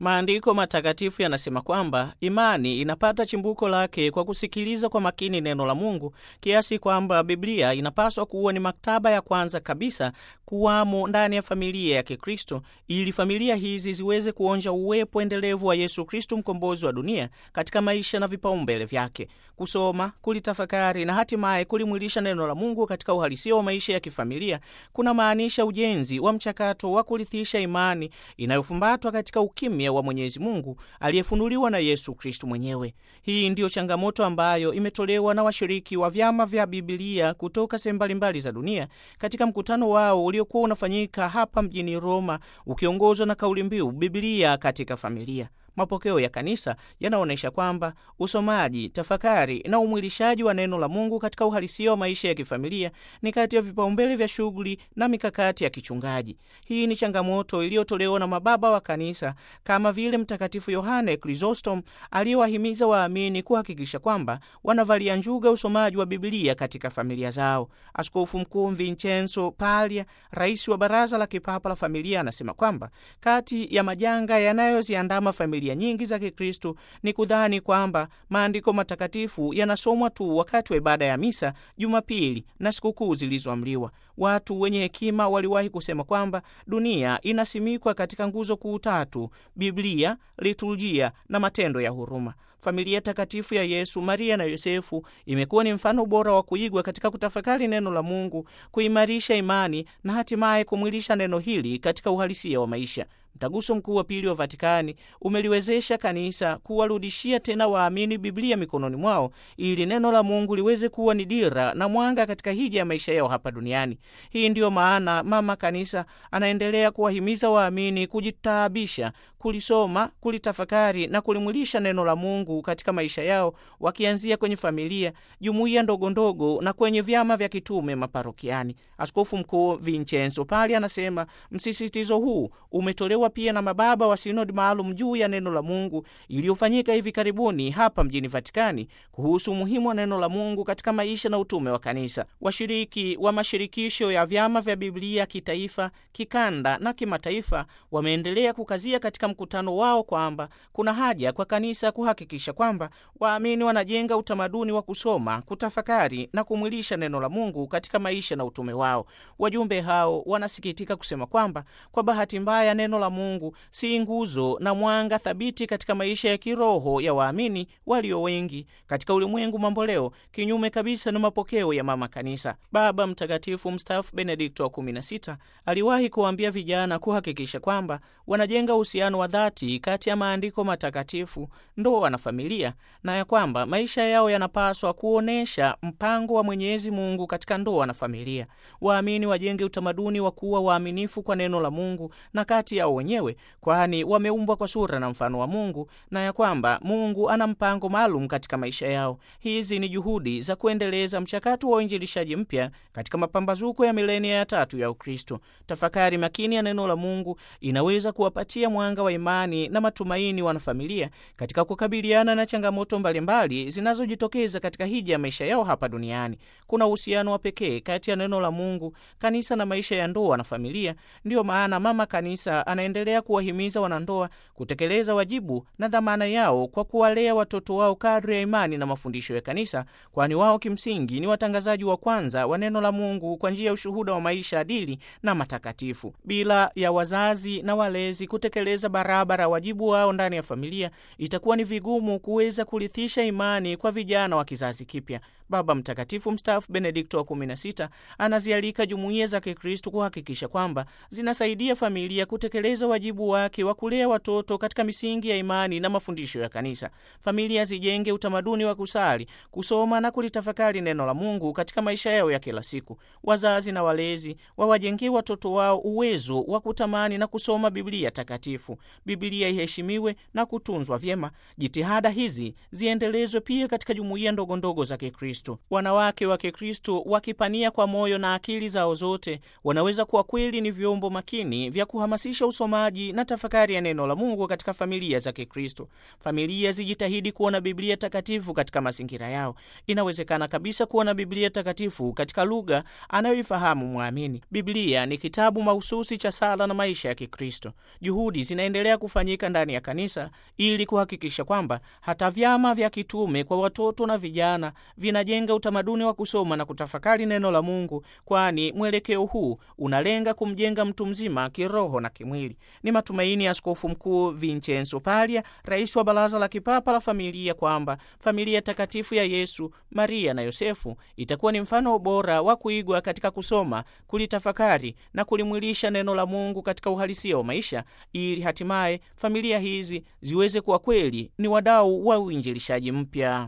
Maandiko matakatifu yanasema kwamba imani inapata chimbuko lake kwa kusikiliza kwa makini neno la Mungu, kiasi kwamba Biblia inapaswa kuwa ni maktaba ya kwanza kabisa kuwamo ndani ya familia ya Kikristo, ili familia hizi ziweze kuonja uwepo endelevu wa Yesu Kristo, mkombozi wa dunia, katika maisha na vipaumbele vyake. Kusoma, kulitafakari na hatimaye kulimwilisha neno la Mungu katika uhalisia wa maisha ya kifamilia kuna maanisha ujenzi wa mchakato wa kurithisha imani inayofumbatwa katika ukimya wa Mwenyezi Mungu aliyefunuliwa na Yesu Kristu mwenyewe. Hii ndiyo changamoto ambayo imetolewa na washiriki wa vyama vya Bibilia kutoka sehemu mbalimbali za dunia katika mkutano wao uliokuwa unafanyika hapa mjini Roma, ukiongozwa na kauli mbiu Bibilia katika familia. Mapokeo ya kanisa yanaonyesha kwamba usomaji, tafakari na umwilishaji wa neno la Mungu katika uhalisia wa maisha ya kifamilia ni kati ya vipaumbele vya shughuli na mikakati ya kichungaji. Hii ni changamoto iliyotolewa na mababa wa kanisa kama vile Mtakatifu Yohane Chrysostom aliyewahimiza waamini kuhakikisha kwamba wanavalia njuga usomaji wa Biblia katika familia zao. Askofu Mkuu Vincenzo Paglia, rais wa Baraza la Kipapa la Familia, anasema kwamba kati ya majanga yanayoziandama familia nyingi za Kikristo ni kudhani kwamba maandiko matakatifu yanasomwa tu wakati wa ibada ya misa, Jumapili na sikukuu zilizoamriwa. Watu wenye hekima waliwahi kusema kwamba dunia inasimikwa katika nguzo kuu tatu: Biblia, liturujia na matendo ya huruma. Familia takatifu ya Yesu, Maria na Yosefu imekuwa ni mfano bora wa kuigwa katika kutafakari neno la Mungu, kuimarisha imani na hatimaye kumwilisha neno hili katika uhalisia wa maisha. Mtaguso Mkuu wa Pili wa Vatikani umeliwezesha kanisa kuwarudishia tena waamini Biblia mikononi mwao ili neno la Mungu liweze kuwa ni dira na mwanga katika hija ya maisha yao hapa duniani. Hii ndiyo maana Mama Kanisa anaendelea kuwahimiza waamini kujitaabisha, kulisoma, kulitafakari na kulimwilisha neno la Mungu katika maisha yao, wakianzia kwenye familia, jumuiya ndogondogo na kwenye vyama vya kitume maparokiani. Askofu Mkuu Vincenzo Pali anasema msisitizo huu umetolewa pia na mababa wa sinodi maalum juu ya neno la Mungu iliyofanyika hivi karibuni hapa mjini Vatikani kuhusu umuhimu wa neno la Mungu katika maisha na utume wa kanisa. Washiriki wa mashirikisho ya vyama vya Biblia kitaifa, kikanda na kimataifa wameendelea kukazia katika mkutano wao kwamba kuna haja kwa kanisa kuhakikisha kwamba waamini wanajenga utamaduni wa kusoma, kutafakari na kumwilisha neno la Mungu katika maisha na utume wao. Wajumbe hao wanasikitika kusema kwamba kwa bahati mbaya neno la Mungu si nguzo na mwanga thabiti katika maisha ya kiroho ya waamini walio wengi katika ulimwengu mamboleo, kinyume kabisa na mapokeo ya mama kanisa. Baba Mtakatifu mstaafu Benedikto wa 16 aliwahi kuwaambia vijana kuhakikisha kwamba wanajenga uhusiano wa dhati kati ya maandiko matakatifu, ndoa na familia, na ya kwamba maisha yao yanapaswa kuonyesha mpango wa Mwenyezi Mungu katika ndoa na familia. Waamini wajenge utamaduni wa kuwa waaminifu kwa neno la Mungu na kati yao wenyewe, kwani wameumbwa kwa sura na mfano wa Mungu na ya kwamba Mungu ana mpango maalum katika maisha yao. Hizi ni juhudi za kuendeleza mchakato wa uinjilishaji mpya katika mapambazuko ya milenia ya tatu ya Ukristo. Tafakari makini ya neno la Mungu inaweza kuwapatia mwanga wa imani na matumaini wanafamilia katika kukabiliana na changamoto mbalimbali zinazojitokeza katika hija ya maisha yao hapa duniani. Kuna uhusiano wa pekee kati ya neno la Mungu, kanisa na maisha ya ndoa na familia. Ndiyo maana mama kanisa anaendelea kuwahimiza wanandoa kutekeleza wajibu na dhamana yao kwa kuwalea watoto wao kadri ya imani na mafundisho ya kanisa, kwani wao kimsingi ni watangazaji wa kwanza wa neno la Mungu kwa njia ya ushuhuda wa maisha adili na matakatifu. Bila ya wazazi na walezi kutekeleza barabara wajibu wao ndani ya familia, itakuwa ni vigumu kuweza kurithisha imani kwa vijana wa kizazi kipya. Baba Mtakatifu mstaafu Benedikto wa 16 anazialika jumuiya za Kikristo kuhakikisha kwamba zinasaidia familia kutekeleza wajibu wake wa kulea watoto katika misingi ya imani na mafundisho ya kanisa. Familia zijenge utamaduni wa kusali, kusoma na kulitafakari neno la Mungu katika maisha yao ya kila siku. Wazazi na walezi wawajengee watoto wao uwezo wa kutamani na kusoma Biblia takatifu. Biblia iheshimiwe na kutunzwa vyema. Jitihada hizi ziendelezwe pia katika jumuiya ndogondogo za Kikristo. Kikristo. Wanawake wa Kikristo wakipania kwa moyo na akili zao zote, wanaweza kuwa kweli ni vyombo makini vya kuhamasisha usomaji na tafakari ya neno la Mungu katika familia za Kikristo. Familia zijitahidi kuona Biblia takatifu katika mazingira yao. Inawezekana kabisa kuona Biblia takatifu katika lugha anayoifahamu mwamini. Biblia ni kitabu mahususi cha sala na maisha ya Kikristo. Juhudi zinaendelea kufanyika ndani ya kanisa ili kuhakikisha kwamba hata vyama vya kitume kwa watoto na vijana vinajenga utamaduni wa kusoma na kutafakari neno la Mungu, kwani mwelekeo huu unalenga kumjenga mtu mzima kiroho na kimwili. Ni matumaini ya Askofu Mkuu Vincenzo Palia, rais wa Baraza la Kipapa la Familia, kwamba familia takatifu ya Yesu, Maria na Yosefu itakuwa ni mfano bora wa kuigwa katika kusoma, kulitafakari na kulimwilisha neno la Mungu katika uhalisia wa maisha, ili hatimaye familia hizi ziweze kuwa kweli ni wadau wa uinjilishaji mpya.